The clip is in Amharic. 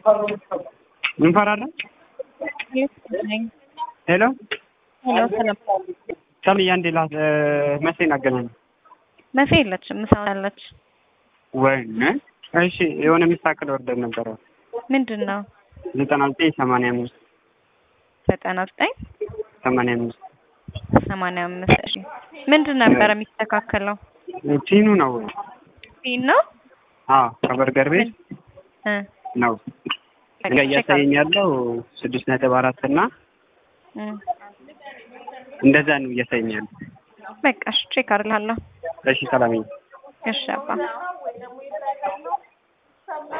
እንፈራለን። ሄሎ ሄሎ ሰላም ሰምያ እንዴ ላት መሴን አገናኝ መፌ የለችም ምሳ አለች ወይኔ እሺ የሆነ የሚሳክል ወርደን ነበረ ምንድን ነው ዘጠና ዘጠኝ ሰማንያ አምስት ዘጠና ዘጠኝ ሰማንያ አምስት ሰማንያ አምስት እሺ ምንድን ነበረ የሚስተካከለው ቲኑ ነው ፊን ነው አዎ ከበርገር ቤት እ ነው እጋ እያሳየኝ ያለው ስድስት ነጥብ አራት እና እ እንደዛ ነው እያሳየኝ ያለው በቃ እሺ ቼክ አድርግልሃለሁ እሺ ሰላም እሺ አባ